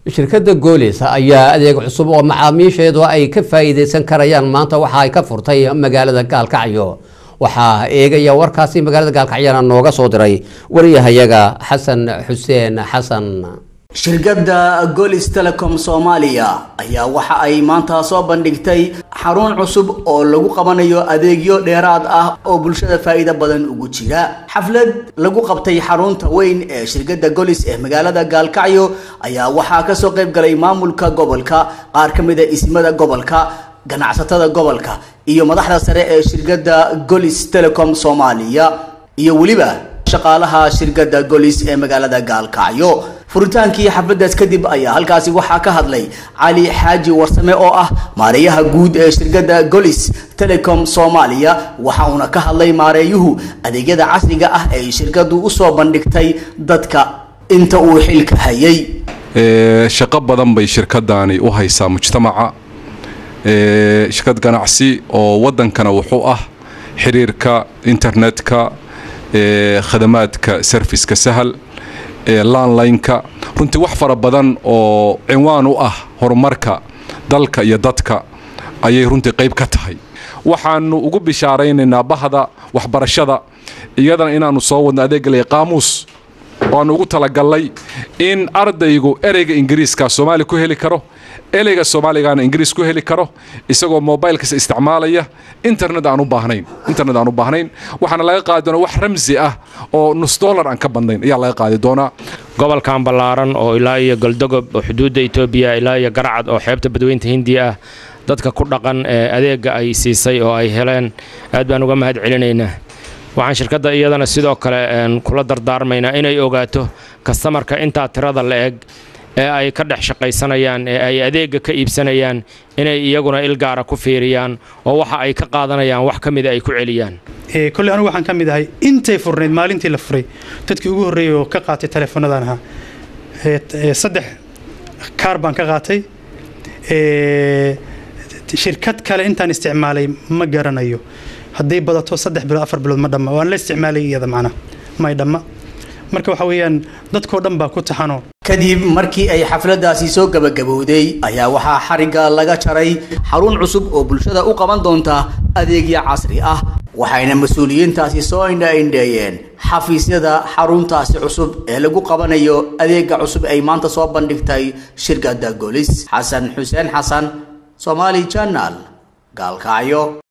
shirkadda goolis ayaa adeeg cusub oo macaamiisheedu ay ka faa'iidaysan karayaan maanta waxa ay ka furtay magaalada gaalkacyo waxaa eegaya warkaasi magaalada gaalkacyana nooga soo diray wariyahayaga xasan xuseen xasan shirkadda golis telecom soomaaliya ayaa waxa ay maanta soo bandhigtay xarun cusub oo lagu qabanayo adeegyo dheeraad ah oo bulshada faa'iido badan ugu jira xaflad lagu qabtay xarunta weyn ee shirkadda golis ee magaalada gaalkacyo ayaa waxaa kasoo qayb galay maamulka gobolka qaar ka mid a isimada gobolka ganacsatada gobolka iyo madaxda sare ee shirkadda golis telecom soomaaliya iyo weliba shaqaalaha shirkadda golis ee magaalada gaalkacyo furitaankii xafladaas kadib ayaa halkaasi waxaa ka hadlay cali xaaji warsame oo ah maareeyaha guud ee shirkadda golis telecom soomaaliya waxa uuna ka hadlay maareeyuhu adeegyada casriga ah ee shirkaddu usoo bandhigtay dadka inta uu xilka hayay shaqo badan bay shirkadani u haysaa mujtamaca shirkad ganacsi oo wadankana wuxuu ah xiriirka internetka khadamaadka serviska sahal landlineka runtii wax fara badan oo cinwaan u ah horumarka dalka iyo dadka ayay runtii qayb ka tahay waxaanu ugu bishaaraynaynaa bahda waxbarashada iyadana inaanu soo wadno adeegalaya qaamuus waanu ugu talagalnay in ardaygu ereyga ingiriiska soomaali ku heli karo ereyga soomaaligaana ingiriis ku heli karo isagoo mobilekasa isticmaalaya internet aan u baahnayn internet aan u baahnayn waxaana laga qaadi doonaa wax ramsi ah oo nus dollar aan ka badnayn ayaa laga qaadi doonaa gobolkan ballaaran oo ilaa iyo goldogob oo xuduudda etoobiya ilaa iyo garcad oo xeebta badweynta hindiya ah dadka ku dhaqan ee adeegga ay siisay oo ay heleen aad baan uga mahad celinaynaa waxaan shirkadda iyadana sidoo kale kula dardaarmaynaa inay ogaato kastamarka intaa tirada la eg ee ay ka dhex shaqaysanayaan ee ay adeegga ka iibsanayaan inay iyaguna ilgaara ku fiiriyaan oo waxa ay ka qaadanayaan wax ka mida ay ku celiyaan kolley anugu waxaan ka mid ahay intay furnayd maalintii la furay dadkii ugu horreeyay oo ka qaatay teleefoonadan ahaa saddex kaar baan ka qaatay shirkad kale intaan isticmaalay ma garanayo hadday badato saddex bilood afar bilood ma dhamma waan la isticmaalay iyada macnaha may dhamma marka waxa weeyaan dadkoo dhan baa ku taxano kadib markii ay xafladaasi soo gabagabowday ayaa waxaa xarigga laga jaray xarun cusub oo bulshada u qaban doonta adeegyo casri ah waxayna mas-uuliyiintaasi soo indha-indheeyeen xafiisyada xaruntaasi cusub ee lagu qabanayo adeega cusub ay maanta soo bandhigtay shirkadda golis xasan xuseen xasan somaali janal gaalkacyo